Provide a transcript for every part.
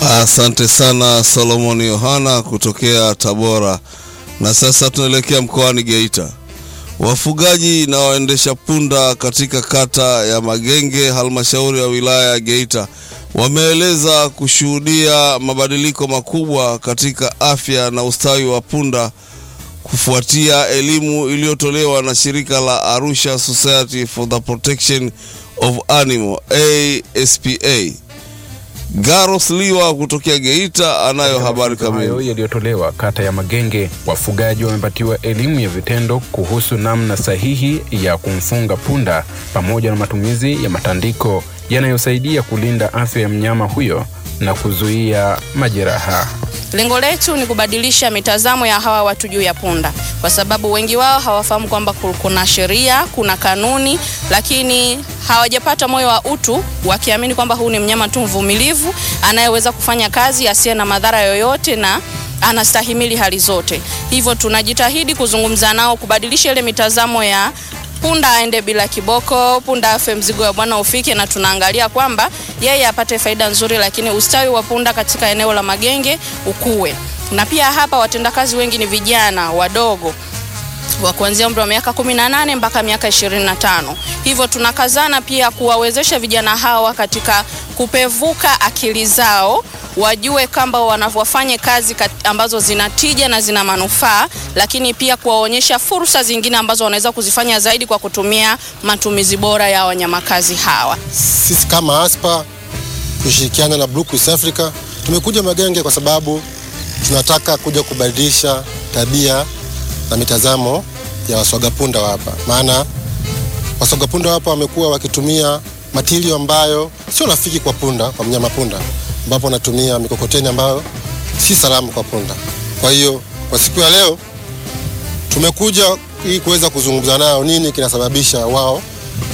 Asante sana Solomon Yohana kutokea Tabora. Na sasa tunaelekea mkoani Geita. Wafugaji na waendesha punda katika kata ya Magenge, halmashauri ya wilaya ya Geita, wameeleza kushuhudia mabadiliko makubwa katika afya na ustawi wa punda kufuatia elimu iliyotolewa na shirika la Arusha Society for the Protection of Animal ASPA. Garos Liwa kutokea Geita anayo habari hayo kamili. yaliyotolewa kata ya Magenge, wafugaji wamepatiwa elimu ya vitendo kuhusu namna sahihi ya kumfunga punda pamoja na matumizi ya matandiko yanayosaidia kulinda afya ya mnyama huyo na kuzuia majeraha. Lengo letu ni kubadilisha mitazamo ya hawa watu juu ya punda, kwa sababu wengi wao hawafahamu kwamba ku- kuna sheria, kuna kanuni, lakini hawajapata moyo wa utu, wakiamini kwamba huu ni mnyama tu mvumilivu anayeweza kufanya kazi asiye na madhara yoyote na anastahimili hali zote. Hivyo tunajitahidi kuzungumza nao, kubadilisha ile mitazamo ya punda aende bila kiboko, punda afe mzigo wa bwana ufike, na tunaangalia kwamba yeye apate faida nzuri, lakini ustawi wa punda katika eneo la Magenge ukue. Na pia hapa watendakazi wengi ni vijana wadogo wa kuanzia umri wa miaka 18 mpaka miaka 25. Hivyo tunakazana pia kuwawezesha vijana hawa katika kupevuka akili zao wajue kwamba wanavyofanya kazi kat- ambazo zina tija na zina manufaa, lakini pia kuwaonyesha fursa zingine ambazo wanaweza kuzifanya zaidi kwa kutumia matumizi bora ya wanyamakazi hawa. Sisi kama ASPA kushirikiana na Blue East Africa tumekuja Magenge kwa sababu tunataka kuja kubadilisha tabia na mitazamo ya waswagapunda wa hapa, maana waswagapunda wa hapa wamekuwa wakitumia matilio ambayo sio rafiki kwa punda, kwa mnyama punda, ambapo wanatumia mikokoteni ambayo si salama kwa punda. Kwa hiyo kwa siku ya leo tumekuja ili kuweza kuzungumza nao nini kinasababisha wao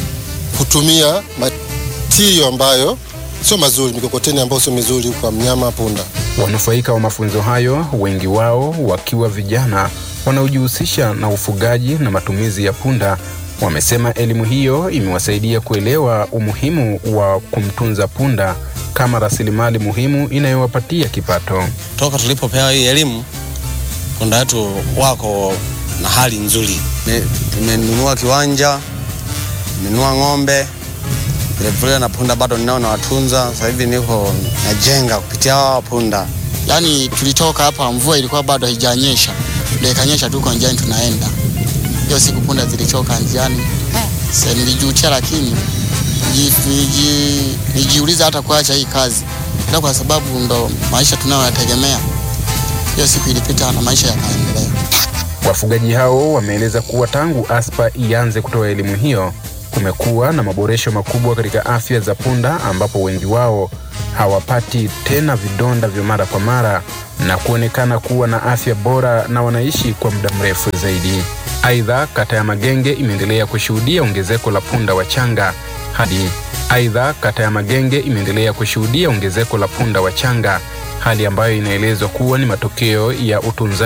kutumia matilio ambayo sio mazuri, mikokoteni ambayo sio mizuri kwa mnyama punda. Wanufaika wa mafunzo hayo, wengi wao wakiwa vijana wanaojihusisha na ufugaji na matumizi ya punda, wamesema elimu hiyo imewasaidia kuelewa umuhimu wa kumtunza punda kama rasilimali muhimu inayowapatia kipato. toka tulipopewa hii elimu punda wetu wako na hali nzuri. Me- Tumenunua kiwanja, nimenunua ng'ombe vilevile, na punda bado ninao nawatunza. Sasa hivi niko najenga kupitia hawa punda. Yaani tulitoka hapa, mvua ilikuwa bado haijanyesha, ndio ikanyesha, tuko njiani tunaenda. Hiyo siku punda zilichoka njiani, sasa nilijutia, lakini niji- niji- nijiuliza hata kuacha hii kazi, ila kwa sababu ndo maisha tunayoyategemea. Hiyo siku ilipita na maisha yakaendelea. Wafugaji hao wameeleza kuwa tangu ASPA ianze kutoa elimu hiyo kumekuwa na maboresho makubwa katika afya za punda, ambapo wengi wao hawapati tena vidonda vya mara kwa mara na kuonekana kuwa na afya bora na wanaishi kwa muda mrefu zaidi. Aidha, kata ya Magenge imeendelea kushuhudia ongezeko la punda wachanga hadi aidha, kata ya Magenge imeendelea kushuhudia ongezeko la punda wachanga, hali ambayo inaelezwa kuwa ni matokeo ya utunzaji